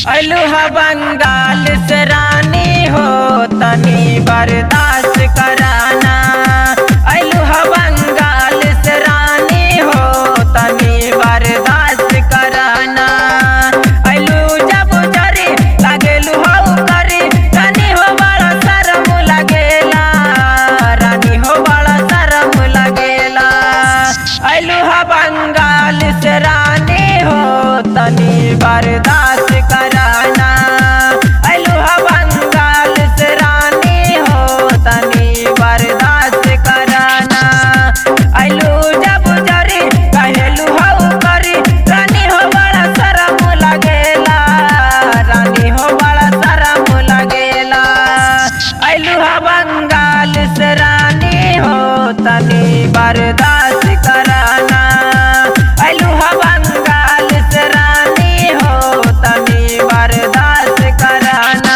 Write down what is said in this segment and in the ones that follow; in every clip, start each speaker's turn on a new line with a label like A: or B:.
A: अलुहा बंगाल से रानी हो तनी बर्दाश्त कराना अलुहा बंगाल से रानी हो तनी बर्दाश्त कराना अलू जब जरी लागेलू हो करी रानी हो बड़ा शरम लगेला रानी हो बड़ा शरम लगेला अलुहा बंगाल से रानी हो तनी बर्दाश्त कराना अलुहा बंगाल से रानी हो तनी बर्दाश्त कराना अलू जब जरी कहेलू हो करी रानी हो बड़ा शरम लगेला रानी हो बड़ा शरम लगेला अलुहा बंगाल से रानी हो तनी बर्दाश्त कराना अलुहा बंगाल से रानी हो तनी बर्दाश्त कराना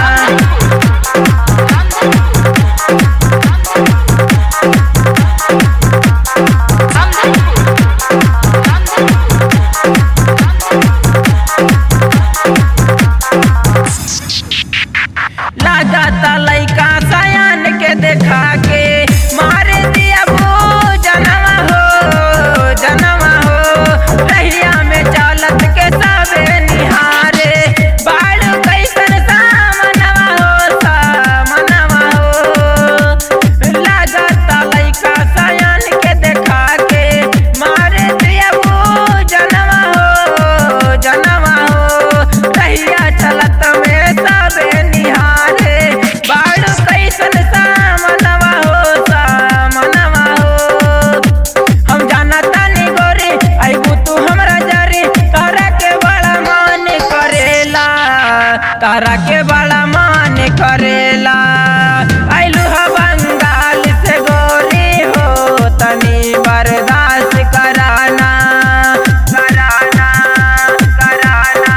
A: लागता लइका सयान के देखा के मार दिया वो जनवा हो जनवा हो रहिया में चलत के सबे निहारे बाड़ कैसन सामनवा हो सामनवा हो लागता लइका सयान के देखा के मार दिया वो जनवा हो जनवा हो रहिया चलत में सबे निहारे बाड़ कैसन सामनवा हो सामनवा हो हम जाना तानी गोरी आइबू तू हमरा जरी तारा के बड़ा मान करेला तारा के बड़ा मान करेला आइलू हा बंगाल से गोरी हो तनी बर्दाश्त कराना कराना कराना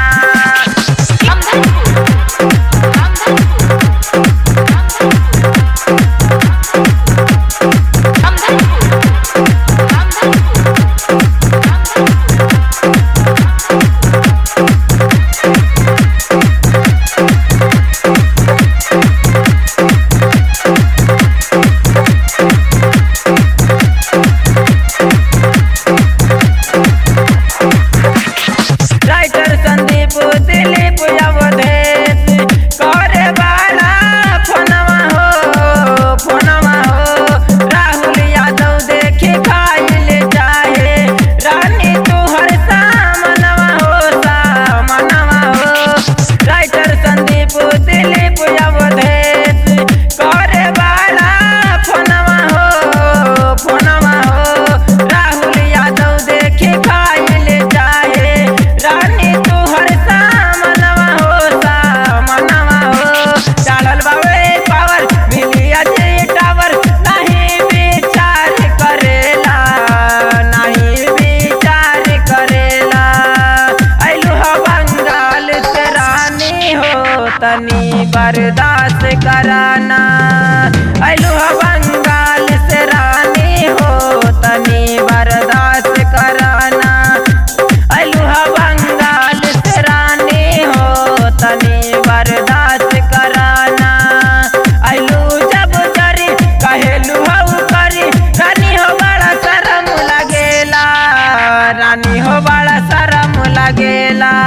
A: राइटर संदीप दिलीप अवधेश करे वाला फोनवा हो फोनवा हो राहुल यादव देखे खाइल चाहे रानी तुहर सामनवा हो सामनवा हो राइटर संदीप दिलीप अवधेश करे वाला फोनवा हो फोनवा हो राहुल यादव देखे खाइल चाहे रानी तुहर सामनवा हो सामनवा हो डालल बावे पावर मिली अजय टावर नहीं विचार करेला नहीं विचार करेला अइलू हा बंगाल से रानी हो तनी बर्दाश्त कराना अइलू हा बंगाल से रानी हो तनी बर्दाश्त कराना अलुहा बंगाल से रानी हो तनी बर्दाश्त कराना अलू जब जरी कहेलू हो करी रानी हो बड़ा शरम लगेला रानी हो बड़ा शरम लगेला